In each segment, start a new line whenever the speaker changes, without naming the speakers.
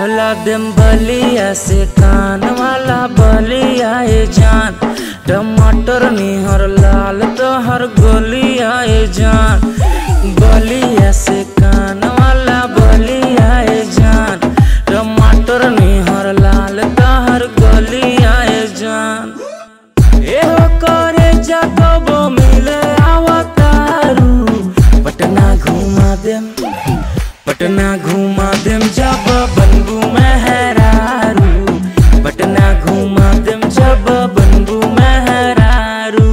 ला देम बलिया से कान वाला बलिया ए जान टमाटर निहर लाल तोहर गोलिया ए जान बलिया से कान वाला बलिया ए जान टमाटर निहर लाल तोहर गोलिया ए जान एहो करे जाकबो मिले आवतारू पटना घुमा देम पटना घुमा देम जब बनबू मेहरारू पटना घुमा देम जब बनबू मेहरारू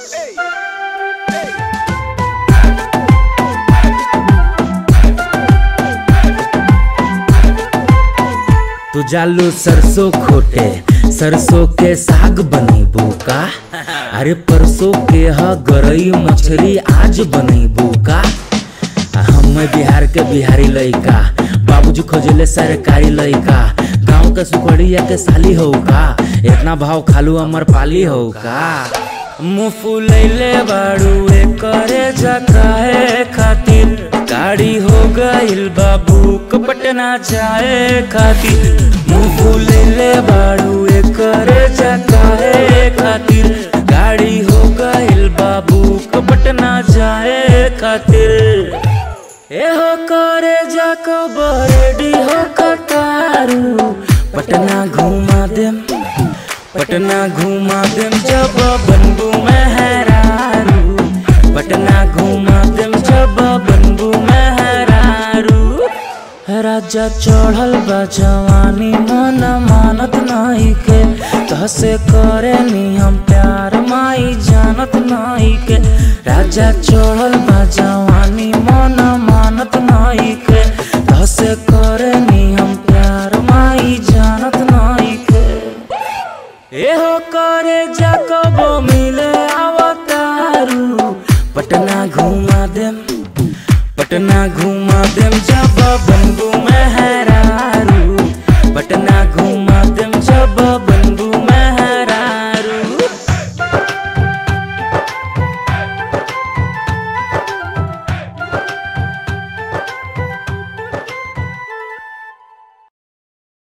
तू जालू सरसों खोटे सरसों के साग बनेबू का अरे परसों के ह गरई मछली आज बनेबू का हम बिहार के बिहारी लइका बाबूजी खोजले सरकारी लइका गांव के सुखड़िया के साली हो का इतना भाव खालू अमर पाली हो का मुँह फुलैले बाड़ू करे जकाए खातिर गाड़ी हो गइल बाबू पटना जाए खातिर मुँह फुलैले बाड़ू करे जकाए खातिर गाड़ी हो गइल बाबू पटना जाए खातिर एहो करे जाको बरेडी हो कतारू पटना घुमा देम पटना घुमा देम जब बनबू मेहरारू पटना घुमा देम जब बनबू मेहरारू राजा चढ़ल बा जवानी मन मानत नहीं के तहसे करे नी हम प्यार माई जानत नहीं के राजा चढ़ल बा जवानी मन मानत नहीं के तहसे करे नी हम प्यार माई जानत नहीं के एहो करे जाकबो मिले आवतारू पटना घुमा देम पटना घुमा देम जब बनबू मेहरारू पटना